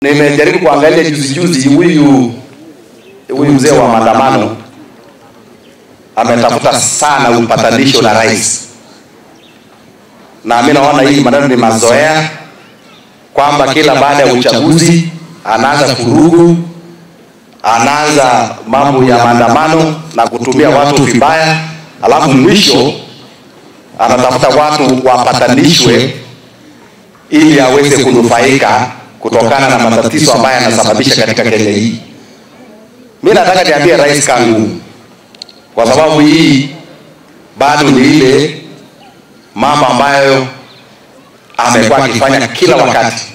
nimejaribu kuangalia juzi juzi, huyu huyu mzee wa maandamano ametafuta sana upatanisho na rais, na mimi naona hii maneno ni mazoea, kwamba kila baada ya uchaguzi anaanza furugu, anaanza mambo ya maandamano na kutumia watu vibaya, alafu mwisho anatafuta watu wapatanishwe ili aweze kunufaika kutokana na matatizo ambayo yanasababisha katika Kenya hii. Mimi nataka niambie Rais Kangu, kwa sababu hii bado ni ile mambo ambayo amekuwa akifanya kila wakati